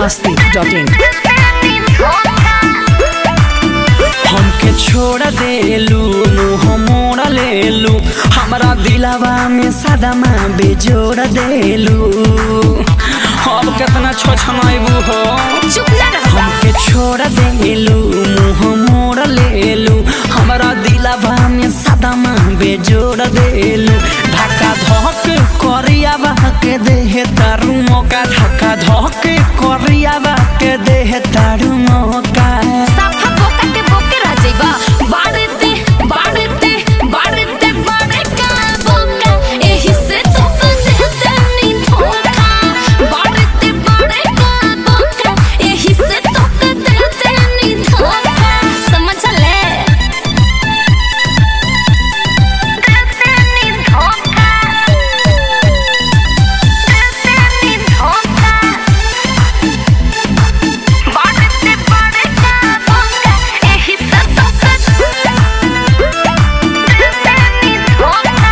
masti.in हमके छोड़ देलू मुँह मोड़ लेलू हमरा दिलावा में सदमा बेजोड़ देलू अब केतना छोछनैबू हो चुप ना रहो हमके छोड़ देलू मुँह मोड़ लेलू हमरा दिलावा में सदमा बेजोड़ देलू धक्का धक करिया के देह तारू मौका धक्का धक करिया के देह तारू मौका साफा बोका के बोके रह जाइबा बाड़ते बाड़ते बाड़ते बाड़े का बोका एही से तो देते नी धोखा बाड़ते बाड़े का बोका एही से तो देते नी धोखा समझ ले देते नी धोखा देते नी धोखा बाड़ते बाड़े का बोका एही से तो देते नी धोखा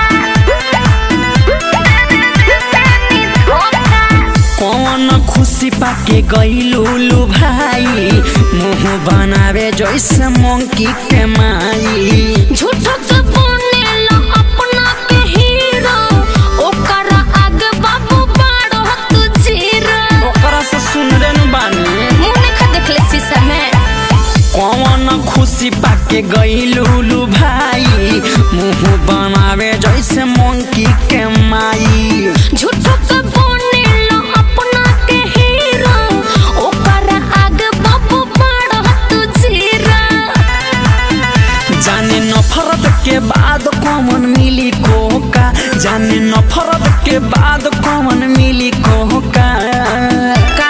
देते नी धोखा कौन खुशी पाके गईलू लू भाई मुंह बनावे जैसे मंकी के माई झूठो के बनेला अपना के हीरो ओकर आगे बाबू बाड़ो तू जीरो ओकरा से सुन रे न बानी मुंह देखा देखले शीशा में कौन खुशी पाके गईलू लू भाई मुंह बनावे जैसे मंकी के माई झूठो के बनेला अपना के हीरो ओकर आगे बाबू बाड़ो तू जीरो जाने नफरत के बाद कौन मिली कोका जाने नफरत के बाद कौन मिली कोका का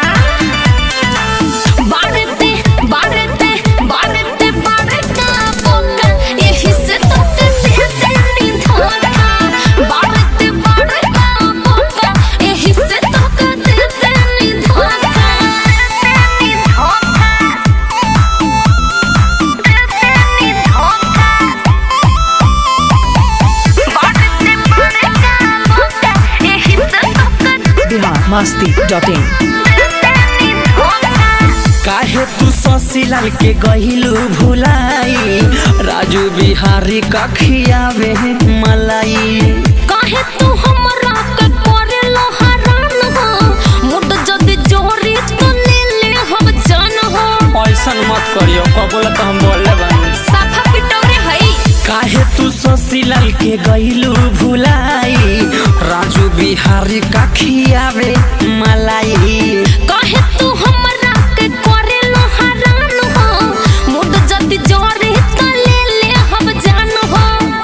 बाड़ते बाड़ते बाड़ते बाड़ता बोका एही से तो देते नी धोखा बाड़ते बाड़ता बोका एही से तो देते नी धोखा देते नी धोखा देते नी धोखा बाड़ते बाड़ता बोका एही से तो Bihar masti.in काहे तू शशिलाल के गहिलू भुलाई राजू बिहारी कखियावे मलाई काहे तू हमरा के करेलो हरान हो मुड जदी जोरी तो ले ले हम जान हो ऐसन मत करियो कबोला तो हम बोले बानी साफा पिटौरे हई काहे तू शशिलाल के गहिलू भुलाई राजू बिहारी कखियावे मलाई काहे तू हमरा के करेलो हरान हो मुड जदी जोरी तो ले ले हम जान हो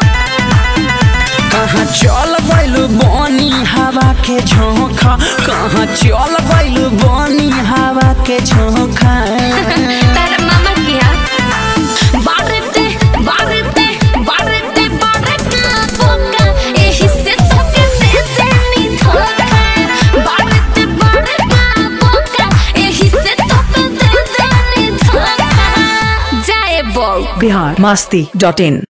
कहाँ चल गइलू बनी हवा के झोंका कहाँ चल गइलू बनी हवा के झोंका तारा मामा किया बारते बारते बारते बारते बोका एही से तो के देते नी धोखा बारते बारते बोका एही से तो के देते नी धोखा जाए बो Bihar masti.in